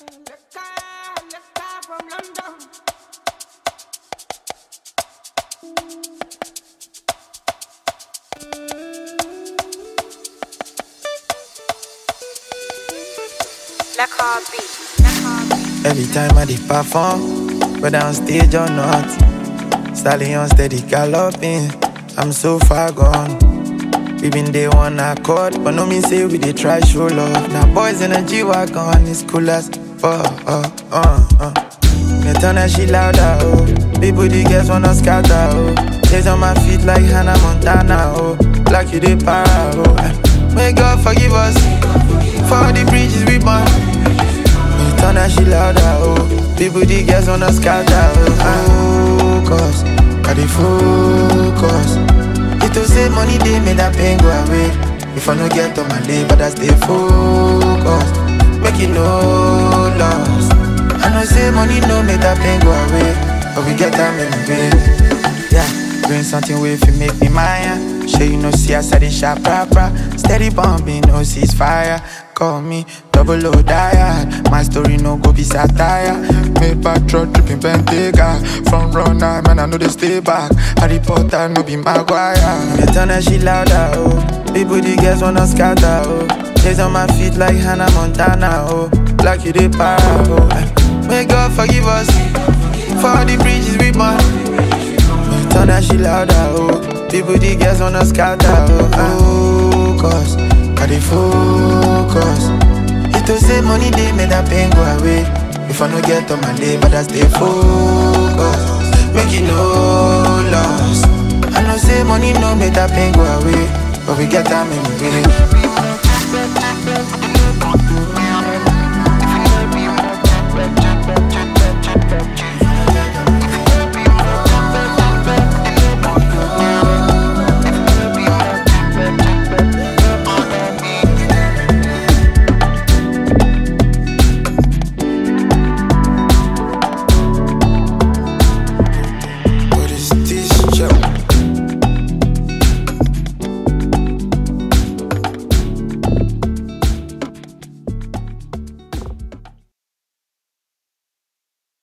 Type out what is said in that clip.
from London. La Carby. Every time I did perform, whether on stage or not, stallion steady galloping. I'm so far gone. We been day one accord, but no mean say we dey try show love. Now boys in a G wagon, it's cool as fuck. Uh, uh, uh. Me turn that shit louder, oh. People the girls wanna scatter, oh. Days on my feet like Hannah Montana, oh. Like you dey para, oh. May God forgive us for all the bridges we burn. Me turn that shit louder, oh. People the girls wanna scatter, oh. Focus, I dey focus. It to say money they made that pain go away. If I no get on my day, but I stay focused. Make it no loss. I know say money no make that pain go away, but we get time in the way. Yeah, doing something way if you make me mine. Sure you know see us at the shop proper. Steady bombing, no ceasefire. Call me double O diet. My story no go be satire. Made by truck tripping Bentayga. From runner, man I know they stay back. Harry Potter no be Maguire. Me turn that shit louder, oh. People the girls wanna scatter, oh. Days on my feet like Hannah Montana, oh. Like you dey para, oh. May God forgive us for all the bridges we burn. Turn that shit louder, oh. People, the girls wanna scatter, oh. Focus, I dey focus. It to say money they made that pain go away. If I no get on my day, but I stay focused. Make it no loss. I know say money no make that pain go away, but we get time in the way.